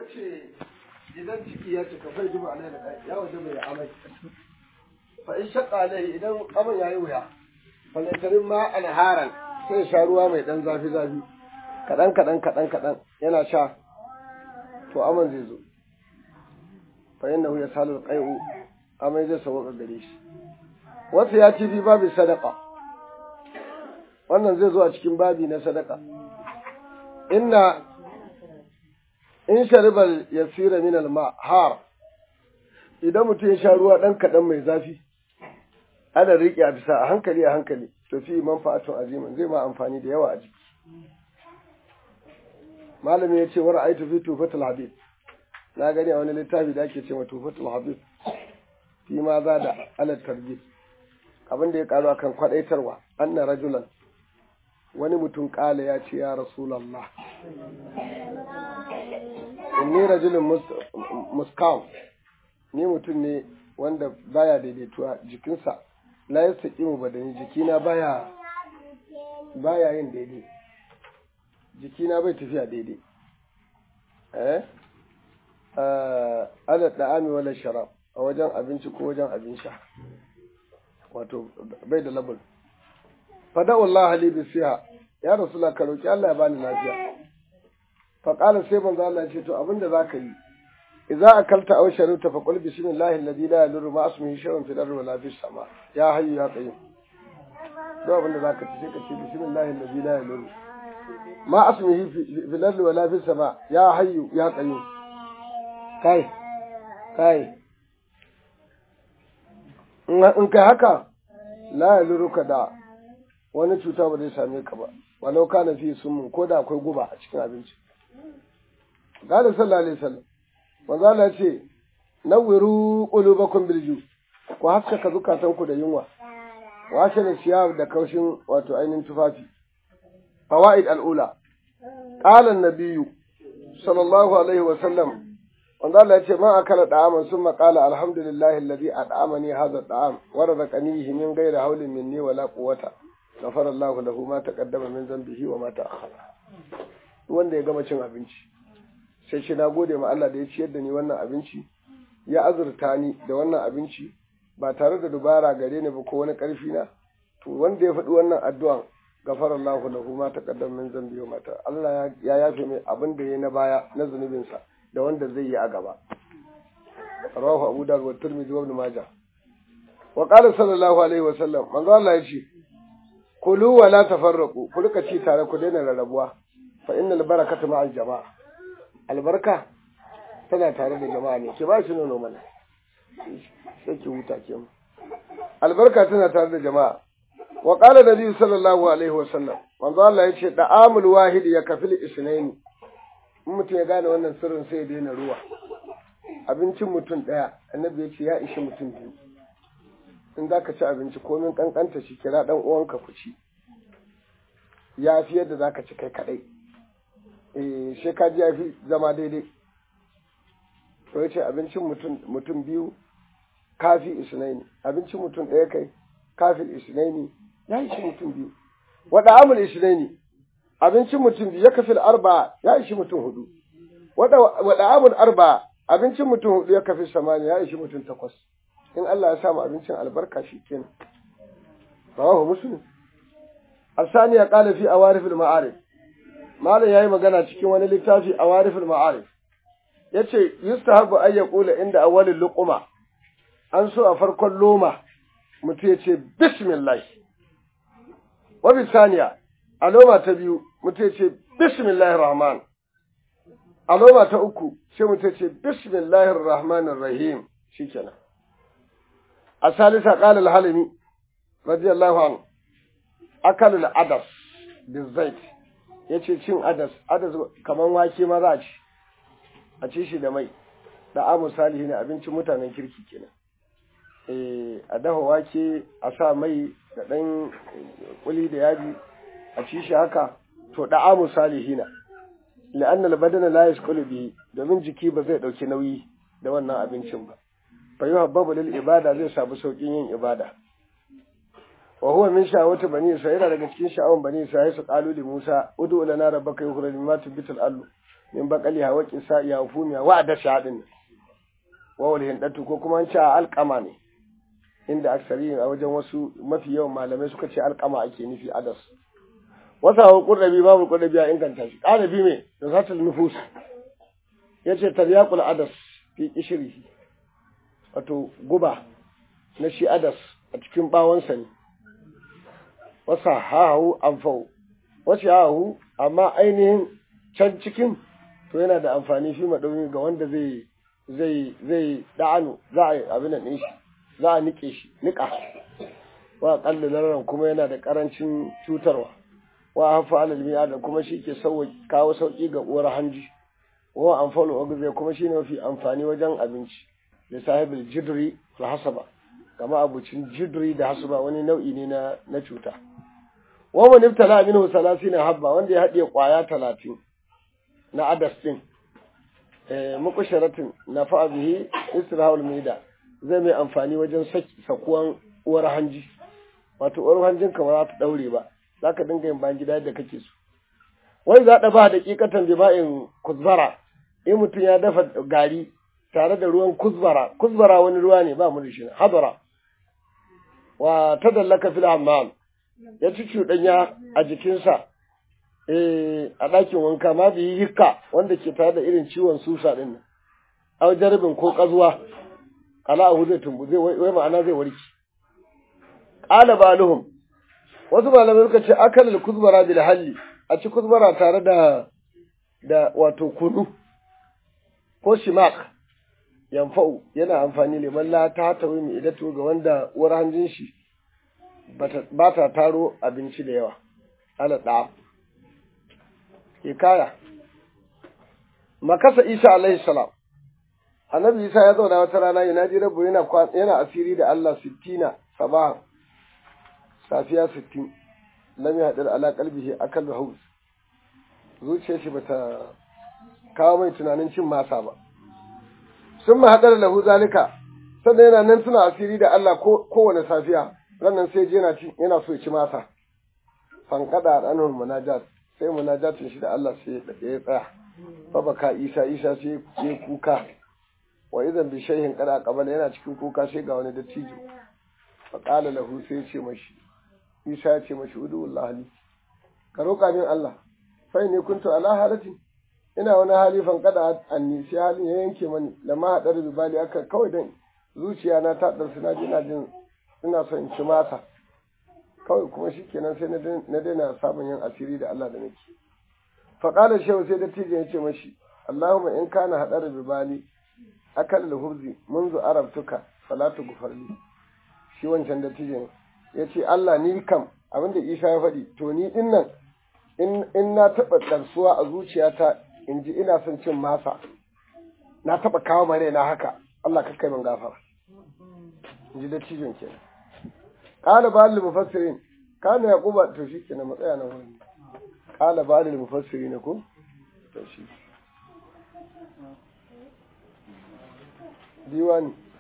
ce idan ciki ya cika fai duba alai da ya waje mai amai fa in shaqqa alai idan amai yayi wuya falatarin ma anharan sai sha ruwa mai dan zafi zafi kadan kadan kadan kadan yana sha to aman zai zo fa innahu yasalu alqai'u amai zai sauka gare shi wasu ya ci fi babu sadaka wannan zai zo a cikin babi na sadaka inna in sharibal yasira min alma har idan mutum ya sha ruwa dan kadan mai zafi ana riƙe a bisa a hankali a hankali to fi manfa'atun azimin zai ma amfani da yawa a jiki malami ya ce wa ra'aytu fi tufatul habib na gani a wani littafi da ake ce ma tufatul habib fi ma za da ala tarjib abin da ya karu akan kwadaitarwa anna rajulan wani mutum kala ya ce ya rasulallah inni rajulun muskam ni mutum ne wanda baya daidaituwa jikinsa la yastaqimu badani jikina baya baya yin daidai jikina bai tafiya daidai eh ala da'ami wala sharab a wajen abinci ko wajen abin sha wato bai da labul fada Allah li bi siha ya rasula ka roki Allah ya bani lafiya fa qala sai manzo Allah ce to abinda zaka yi idza akalta aw sharibta fa qul bismillahi alladhi la yadurru ma ismihi shay'un fil ardi wala fis sama ya hayyu ya qayyum do abinda zaka ci sai ka ce bismillahi alladhi la yadurru ma ismihi fil ardi wala fis sama ya hayyu ya qayyum kai kai in kai haka la ya luruka da wani cuta ba zai same ka ba walau kana fi sun ko da akwai guba a cikin abinci gada sallallahu alaihi wasallam manzo Allah ce nawwiru qulubakum bil ju ku haskaka zukatan ku da yunwa washe da siyar da kaushin wato ainihin tufafi fawaid al'ula qala an-nabiyyu sallallahu alaihi wasallam wanda Allah ya ce ma akala da'aman summa qala alhamdulillahi alladhi at'amani hadha at'am wa razaqanihi min ghairi hawlin minni wala quwwata ghafara Allahu lahu ma taqaddama min dhanbihi wa ma ta'akhkhara wanda ya gama cin abinci sai shi na gode ma Allah da ya ciyar da ni wannan abinci ya azurta ni da wannan abinci ba tare da dubara gare ni ba ko wani karfi na to wanda ya faɗi wannan addu'an gafara Allahu lahu ma taqaddama min dhanbihi wa ma ta Allah ya yafe mai abin da yayi na baya na zunubinsa da wanda zai yi a gaba rawahu abu dawud wa tirmidhi wa ibn majah wa qala sallallahu alaihi wa sallam manzo Allah yace kulu wa la tafarraqu ku rika ci tare ku daina rarrabuwa fa innal barakata ma'al jama'a albarka tana tare da jama'a ne ki ba shi nono mana sai ki huta ke mu albarka tana tare da jama'a wa qala nabi sallallahu alaihi wa sallam manzo Allah yace da'amul wahid ya kafil isnaini in mutum ya gane wannan sirrin sai ya daina ruwa abincin mutum ɗaya annabi ya ce ya ishi mutum biyu in za ka ci abinci komin kankanta shi kira ɗan uwanka ku ci ya fi yadda za ka ci kai kaɗai eh shi ka ji ya fi zama daidai to ya ce abincin mutum biyu kafi isnaini abincin mutum ɗaya kai kafi isnaini ya ishi mutum biyu waɗa amul isnaini abincin mutum biyu ya kafil arba ya ishi mutum hudu wada abun arba abincin mutum hudu ya kafi samani ya ishi mutum takwas in Allah ya samu abincin albarka shi kenan rawahu muslim asani ya qala fi awarif al ma'arif malam yayi magana cikin wani littafi awarif al ma'arif yace yustahabu ay yaqula inda awwalil luquma an so a farkon loma mutum ya ce bismillah wa bisaniya a loma ta biyu mutum ce bismillahir rahman a loma ta uku sai mutum ce bismillahir rahmanir rahim shikenan a salisa qala al-halimi radiyallahu anhu akal al-adas bizait yace cin adas adas kaman wake ma za a ci a ci shi da mai da amu salihi ne abincin mutanen kirki kenan eh a dafa wake a sa mai da dan kuli da yaji a ci shi haka to da'amu salihina la'anna al-badana la yasqulu bihi domin jiki ba zai dauki nauyi da wannan abincin ba fa yuhabbabu lil ibada zai samu saukin yin ibada wa huwa min sha'awati bani isra'ila daga cikin sha'awan bani isra'ila su qalu li musa ud'u lana rabbaka yukhrij mimma tubitul allu min bakali hawa kisa ya fumiya wa da shadin wa wal hindatu ko kuma an ce alqama ne inda aksari a wajen wasu mafi yawan malamai suka ce alqama ake nufi adas wasa wa qurrabi babu qurrabi ya inganta shi qarabi me da zatul nufus yace taryaqul adas fi qishrihi wato guba na shi adas a cikin bawonsa ne wasa hahu amfau wasu hahu amma ainihin can cikin to yana da amfani shi maɗauni ga wanda zai zai zai da'anu za a yi abin nan shi za a nike shi nika wa kalli laran kuma yana da karancin cutarwa wa hafa alal da kuma shi ke kawo sauki ga uwar hanji wa amfalu ogze kuma shi ne mafi amfani wajen abinci da sahibul jidri da hasaba kama abucin jidri da hasaba wani nau'i ne na na cuta wa man ibtala minhu 30 habba wanda ya hadiye kwaya 30 na adas din eh muqasharatin nafa bihi isra'ul mida zai mai amfani wajen sakuwan uwar hanji wato uwar hanjin ka ba za ta daure ba zaka dinga yin bayan gida yadda kake so wai za da ba daƙiƙatan bima'in kuzbara in mutum ya dafa gari tare da ruwan kuzbara kuzbara wani ruwa ne ba mu da shi hadara wa tadallaka fil hammam ya ci cuɗanya a jikinsa eh a ɗakin wanka ma bi hikka wanda ke tare da irin ciwon susa din nan aw jarbin ko kazuwa ala ahu zai tumbu zai wai ma'ana zai warki qala baluhum wasu malamai suka ce akalul kuzbara bil halli a ci kuzbara tare da da wato kunu ko shimak yanfa'u yana amfani liman la ta tawi mai idatu ga wanda uwar hanjin shi ba ta taro abinci da yawa ala da hikaya makasa isa alaihi salam annabi isa ya zauna wata rana yana ji rabu yana yana asiri da Allah sittina sabaha safiya sittin lam yahdar ala qalbihi akal haus zuciyar shi bata kawo mai tunanin cin masa ba sun mahaɗar lahu zalika sannan yana nan suna asiri da Allah kowane safiya rannan sai je yana so ci masa fankada a ɗanar munajat sai munajatin shi da Allah sai ya tsaya babaka isa isa sai ya kuka wa idan bi shayhin kada qabala yana cikin kuka sai ga wani dattijo fa qala lahu sai ya ce mashi isa ya ce mashi udu wallahi ka roƙa min Allah fa ne kuntu ala halatin ina wani hali fankada anni sai halin ya yanke mani da ma haɗar bibali aka kawai dan zuciya na ta ɗarsu na ji ina jin ina son in ci masa kawai kuma shi kenan sai na daina sabon yin asiri da Allah da nake faƙalar shehu sai dattijo ya ce mashi Allahumma in kana haɗar bibali akal hurzi munzu arabtuka salatu gufarli shi wancan dattijo ya ce Allah ni kam abinda Isa ya faɗi to ni din nan in na taɓa ɗarsuwa a zuciyata in ji ina son cin masa na taɓa kawo mare na haka Allah ka kai min gafara in ji dattijon kenan qala ba'al mufassirin kana yaquba to shi kenan matsaya nan wurin qala ba'al mufassirin ko to shi diwani